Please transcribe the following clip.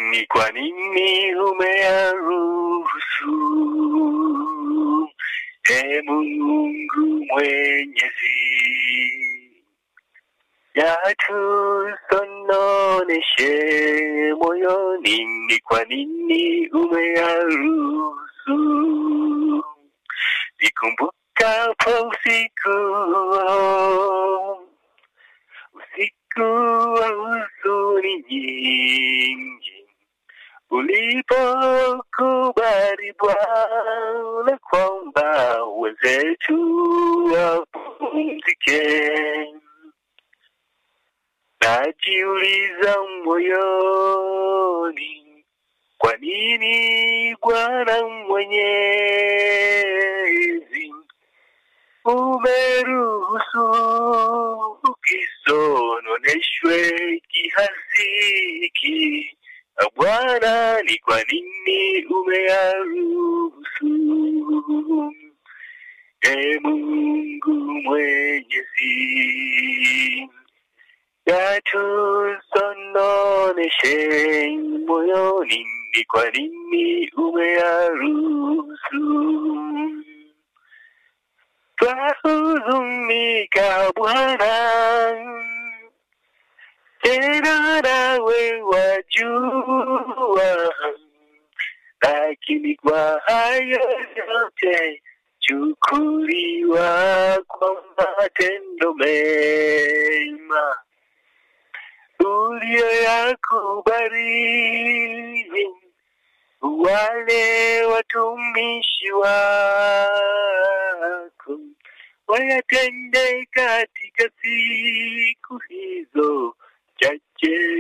ni kwa nini umeyaruhusu? E Mungu Mwenyezi, yatusononeshe moyoni, ni kwa nini umeyaruhusu? Nikumbukapo usiku usiku wa huzuni nyingi, ulipokubali Bwana kwamba wenzetu wapumzike, najiuliza moyoni, kwa nini Bwana Mwenyezi umeruhusu kisononeshwe kiasi hiki? Bwana, ni kwa nini umeyaruhusu? E Mungu Mwenyezi, yatusononeshe moyoni, ni kwa nini umeyaruhusu? Twahuzunika Bwana, tena nawe wajua, lakini kwa hayo yote chukuliwa kwa matendo mema uliyoyakubali wale watumishi wako wayatende katika siku hizo chache.